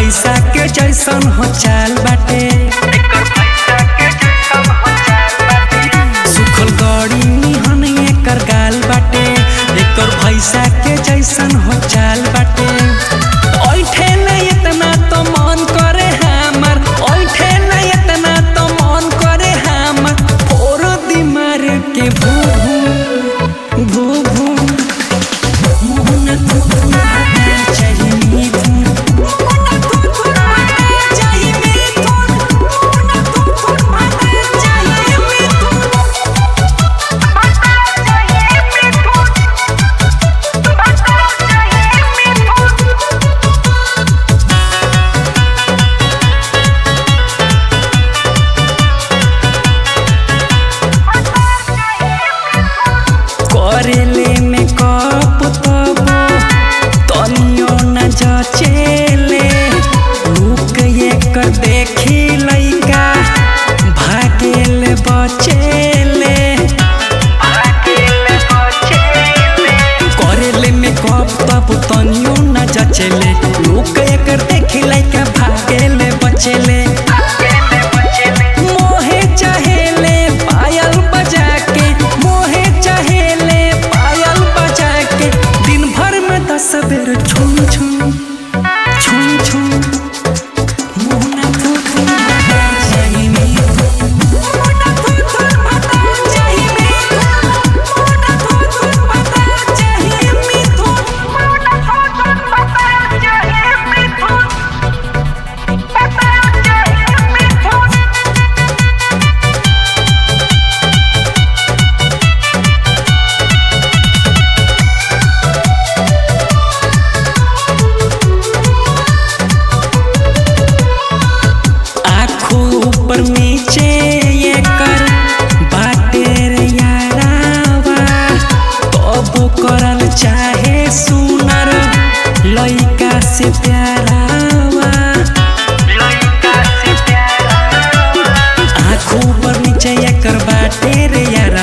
भैसा के जैसन हो चाल बाटे सुखल गड़ी निहन एकर गाल बाटे एकर भैसा के जैसन हो चाल बाटे ओइठे न इतना तो मन करे हमर ओइठे न इतना तो मन करे हमर फोर दिमार के भू भू भू भू मोहन तू तू चाहिए मिथुन मोहन तू तू चाहिए मिथुन मोहन तू तू चाहिए मिथुन करेले में कप तबो तनियो न जचेले रुक एकर देखी लइका भागेले बचेले करेले में कप तब तनियो न जचेले रुक एकर देखी लइका भागेले बचेले मोहे चहेले पायल बजा के मोहे चहेले पायल बजा के दिन भर में दस बेर छुम छुम छुम छुम मोहना तू तू चाहिए मिथुन मोहना तू तू चाहिए मिथुन मोहना तू तू चाहिए मिथुन आँखों ऊपर नीचे एकर बाटे रे यारावा तबो करल चाहे सुनर लइका से प्यारावा आँखों ऊपर नीचे एकर बाटे रे यार